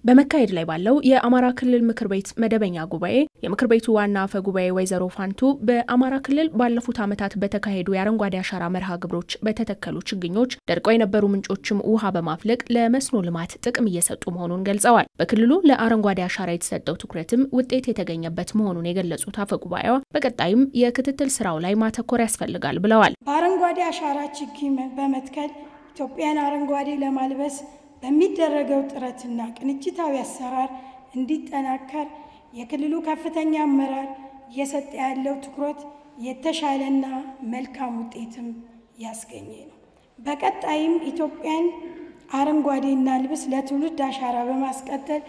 በመካሄድ ላይ ባለው የአማራ ክልል ምክር ቤት መደበኛ ጉባኤ የምክር ቤቱ ዋና አፈ ጉባኤ ወይዘሮ ፋንቱ በአማራ ክልል ባለፉት ዓመታት በተካሄዱ የአረንጓዴ አሻራ መርሃ ግብሮች በተተከሉ ችግኞች ደርቀው የነበሩ ምንጮችም ውሃ በማፍለቅ ለመስኖ ልማት ጥቅም እየሰጡ መሆኑን ገልጸዋል። በክልሉ ለአረንጓዴ አሻራ የተሰጠው ትኩረትም ውጤት የተገኘበት መሆኑን የገለጹት አፈ ጉባኤዋ በቀጣይም የክትትል ስራው ላይ ማተኮር ያስፈልጋል ብለዋል። በአረንጓዴ አሻራ ችግኝ በመትከል ኢትዮጵያን አረንጓዴ ለማልበስ በሚደረገው ጥረትና ቅንጅታዊ አሰራር እንዲጠናከር የክልሉ ከፍተኛ አመራር እየሰጠ ያለው ትኩረት የተሻለና መልካም ውጤትም ያስገኘ ነው። በቀጣይም ኢትዮጵያን አረንጓዴ እናልብስ ለትውልድ አሻራ በማስቀጠል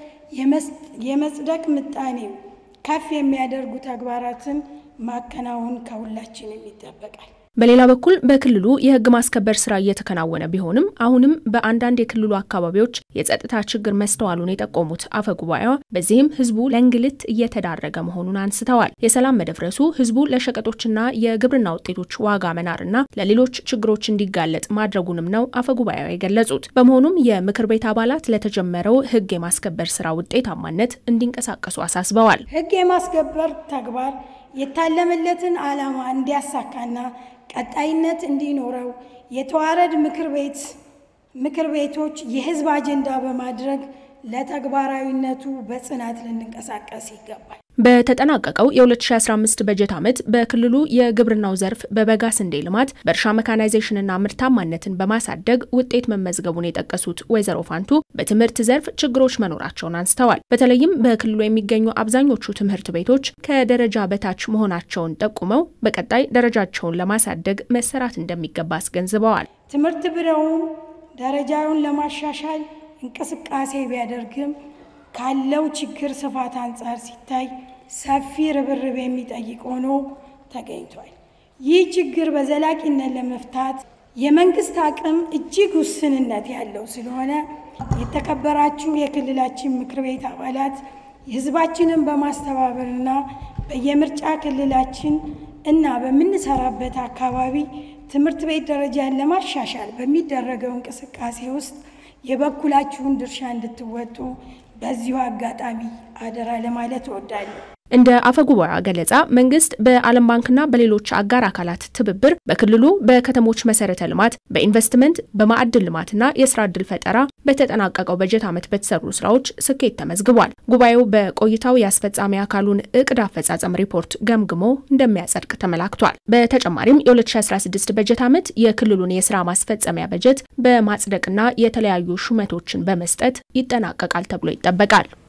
የመጽደቅ ምጣኔው ከፍ የሚያደርጉ ተግባራትን ማከናወን ከሁላችንም ይጠበቃል። በሌላ በኩል በክልሉ የሕግ ማስከበር ስራ እየተከናወነ ቢሆንም አሁንም በአንዳንድ የክልሉ አካባቢዎች የጸጥታ ችግር መስተዋሉን የጠቆሙት አፈ ጉባኤዋ በዚህም ሕዝቡ ለእንግልት እየተዳረገ መሆኑን አንስተዋል። የሰላም መደፍረሱ ሕዝቡ ለሸቀጦችና የግብርና ውጤቶች ዋጋ መናርና ለሌሎች ችግሮች እንዲጋለጥ ማድረጉንም ነው አፈ ጉባኤዋ የገለጹት። በመሆኑም የምክር ቤት አባላት ለተጀመረው ሕግ የማስከበር ስራ ውጤታማነት እንዲንቀሳቀሱ አሳስበዋል። ሕግ የማስከበር ተግባር የታለመለትን ዓላማ እንዲያሳካና ቀጣይነት እንዲኖረው የተዋረድ ምክር ቤት ምክር ቤቶች የህዝብ አጀንዳ በማድረግ ለተግባራዊነቱ በጽናት ልንንቀሳቀስ ይገባል። በተጠናቀቀው የ2015 በጀት ዓመት በክልሉ የግብርናው ዘርፍ በበጋ ስንዴ ልማት በእርሻ መካናይዜሽንና ምርታማነትን በማሳደግ ውጤት መመዝገቡን የጠቀሱት ወይዘሮ ፋንቱ በትምህርት ዘርፍ ችግሮች መኖራቸውን አንስተዋል። በተለይም በክልሉ የሚገኙ አብዛኞቹ ትምህርት ቤቶች ከደረጃ በታች መሆናቸውን ጠቁመው በቀጣይ ደረጃቸውን ለማሳደግ መሰራት እንደሚገባ አስገንዝበዋል። ትምህርት ቢሮውም ደረጃውን ለማሻሻል እንቅስቃሴ ቢያደርግም ካለው ችግር ስፋት አንጻር ሲታይ ሰፊ ርብርብ የሚጠይቅ ሆኖ ተገኝቷል። ይህ ችግር በዘላቂነት ለመፍታት የመንግስት አቅም እጅግ ውስንነት ያለው ስለሆነ የተከበራችሁ የክልላችን ምክር ቤት አባላት የሕዝባችንን በማስተባበርና በየምርጫ ክልላችን እና በምንሰራበት አካባቢ ትምህርት ቤት ደረጃን ለማሻሻል በሚደረገው እንቅስቃሴ ውስጥ የበኩላችሁን ድርሻ እንድትወጡ በዚሁ አጋጣሚ አደራ ለማለት እወዳለሁ። እንደ አፈ ጉባኤዋ ገለጻ መንግስት በዓለም ባንክና በሌሎች አጋር አካላት ትብብር በክልሉ በከተሞች መሰረተ ልማት፣ በኢንቨስትመንት፣ በማዕድን ልማትና የስራ ዕድል ፈጠራ በተጠናቀቀው በጀት ዓመት በተሰሩ ስራዎች ስኬት ተመዝግቧል። ጉባኤው በቆይታው የአስፈጻሚ አካሉን እቅድ አፈጻጸም ሪፖርት ገምግሞ እንደሚያጸድቅ ተመላክቷል። በተጨማሪም የ2016 በጀት ዓመት የክልሉን የስራ ማስፈጸሚያ በጀት በማጽደቅና የተለያዩ ሹመቶችን በመስጠት ይጠናቀቃል ተብሎ ይጠበቃል።